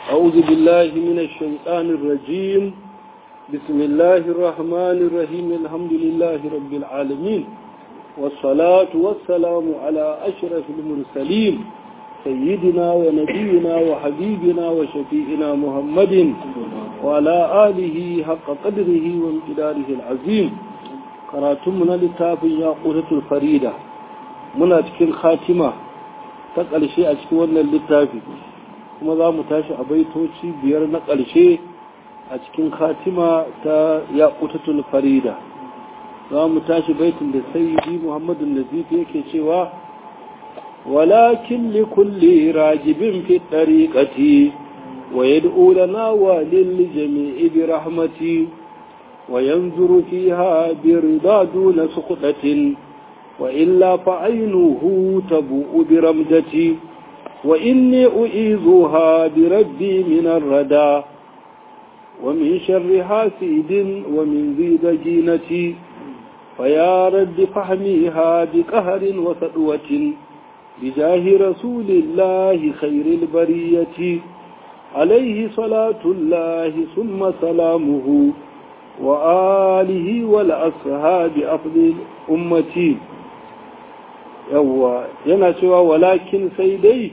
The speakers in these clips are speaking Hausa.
أعوذ بالله من الشيطان الرجيم بسم الله الرحمن الرحيم الحمد لله رب العالمين والصلاة والسلام على أشرف المرسلين سيدنا ونبينا وحبيبنا وشفيئنا محمد وعلى آله حق قدره وامتداره العظيم قراتمنا لتاب ياقوتة الفريدة منا تكين خاتمة تقل شيء أشكونا للتافي kuma za mu tashi a baitoci biyar na ƙarshe a cikin khatima ta yaƙutatul farida za mu tashi baitin da sayyidi muhammadu nazif yake cewa walakin li kulli ragibin fi tariqati wa yad'u lana wa lil jami'i bi rahmati wa yanzuru fiha bi rida duna suqdatin wa illa fa aynuhu tabu bi ramdati وإني أعيذها بربي من الردى ومن شر حاسد ومن ذي دجينة فيا رب فحميها بقهر وسدوة بجاه رسول الله خير البرية عليه صلاة الله ثم سلامه وآله والأصحاب أفضل أمتي yawwa yana cewa walakin sai dai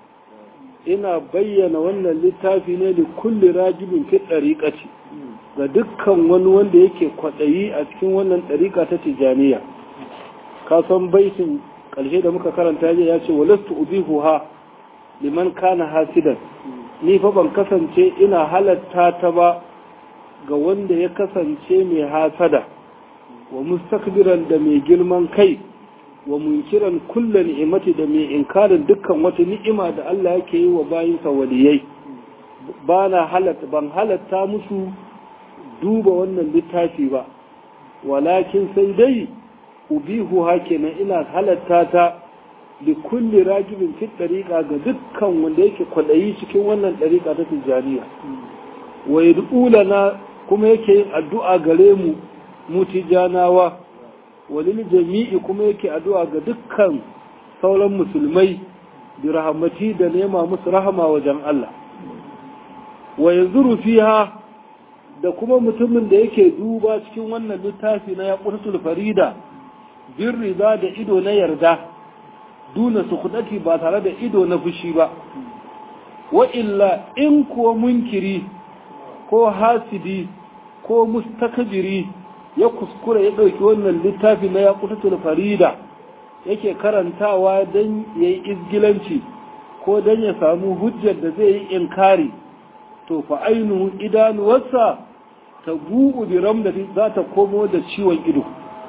ina bayyana wannan littafi ne da kulli rajibin fi ɗariƙaci ga dukkan wani wanda yake kwaɗayi a cikin wannan ɗariƙa ta tijaniya ka san baitin ƙarshe da muka karanta ya ce walastu ubihu ha liman kana hasidan ni fa ban kasance ina halatta ta ba ga wanda ya kasance mai hasada wa mustakbiran da mai girman kai wa munkiran kulla ni'imati da mai inkarin dukkan wata ni'ima da Allah yake yi wa bayinsa waliyai ba na halatta ban halatta musu duba wannan littafi ba walakin sai dai ubihu hakenan ina halatta ta li kulli ragibin fi dariqa ga dukkan wanda yake kwadayi cikin wannan dariqa ta tijaniya wa yad'ulana kuma yake yin addu'a gare mu mu tijanawa walil jami'i kuma yake addu'a ga dukkan sauran musulmai bi rahmati da nema musu rahama wajen Allah wa yanzuru fiha da kuma mutumin da yake duba cikin wannan littafi na yaqutatul farida bin riza da ido na yarda duna sukudati ba tare da ido na fushi ba wa illa in kuwa munkiri ko hasidi ko mustakbiri ya kuskura ya ɗauki wannan littafi na yaƙutatul farida yake karantawa don ya yi izgilanci ko don ya samu hujjar da zai yi inkari to fa ainihin idanuwarsa ta gugu bi ramdati za ta komo da ciwon ido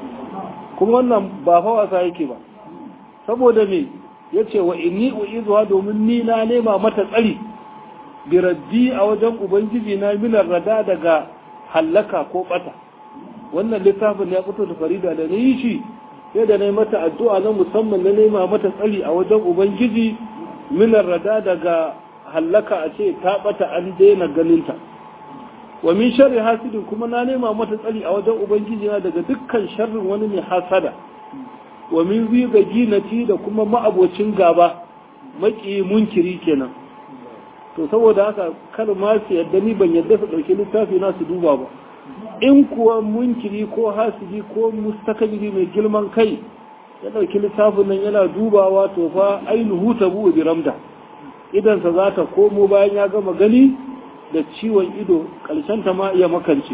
kuma wannan ba fa wasa yake ba saboda me ya ce wa inni u'izuwa domin ni na nema mata tsari bi raddi a wajen ubangiji na minar rada daga hallaka ko bata wannan littafin ya fito da farida da na yi shi sai da na yi mata addu'a na musamman na nema mata tsari a wajen ubangiji minar rada daga hallaka a ce ta bata an daina ganinta wa min sharri hasidin kuma na nema mata tsari a wajen ubangiji na daga dukkan sharrin wani mai hasada wa min ziga ginati da kuma ma'abocin gaba maki munkiri kenan to saboda haka kar ma su yadda ni ban yadda su ɗauki littafi na su duba ba in kuwa munkiri ko hasidi ko mustakabiri mai girman kai ya ɗauki littafin nan yana dubawa to fa ainihu ta buwa bi ramda idansa za ta komo bayan ya gama gani da ciwon ido ta ma iya makance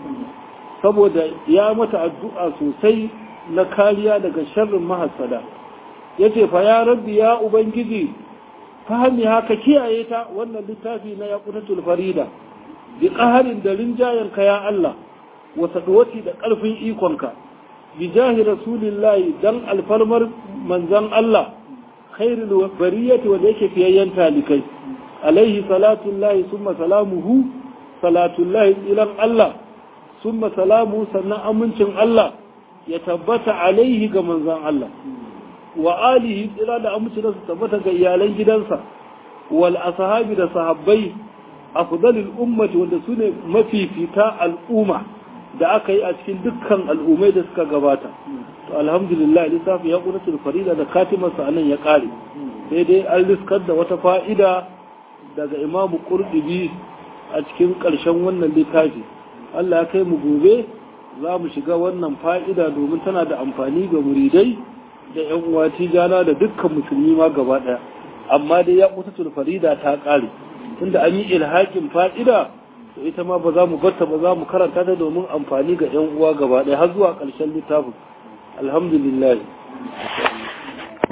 saboda ya mata addu'a sosai na kariya daga sharrin mahasada ya ce fa ya rabbi ya ubangiji fahimi haka kiyaye ta wannan littafi na yaƙutatul farida bi ƙaharin da rinjayenka ya Allah wata duwati da ƙarfin ikonka bi jahi rasulillahi dan alfarmar manzan Allah khairul bariyati wanda yake fiyayyen talikai alaihi salatullahi summa salamuhu salatullahi ilan Allah summa salamu sannan amincin Allah ya tabbata alaihi ga manzan Allah wa alihi tsira da amincin su tabbata ga iyalan gidansa wal ashabi da sahabbai afdalul ummati wanda sune mafifita al'umma da aka yi a cikin dukkan al'ummai da suka gabata to alhamdulillah lissafi ya kunatul farida da katimarsa anan ya kare sai dai an riskar da wata fa'ida daga imamu ƙurɗubi a cikin ƙarshen wannan littafi Allah ya kai mu gobe za mu shiga wannan fa'ida domin tana da amfani ga muridai da ‘yan uwa tijana da dukkan musulmi ma gaba ɗaya amma dai ya kusa farida ta ƙare tunda an yi ilhakin fa'ida to ita ma ba za mu batta ba za mu karanta ta domin amfani ga ‘yan uwa gaba ɗaya har zuwa ƙarshen littafin alhamdulillah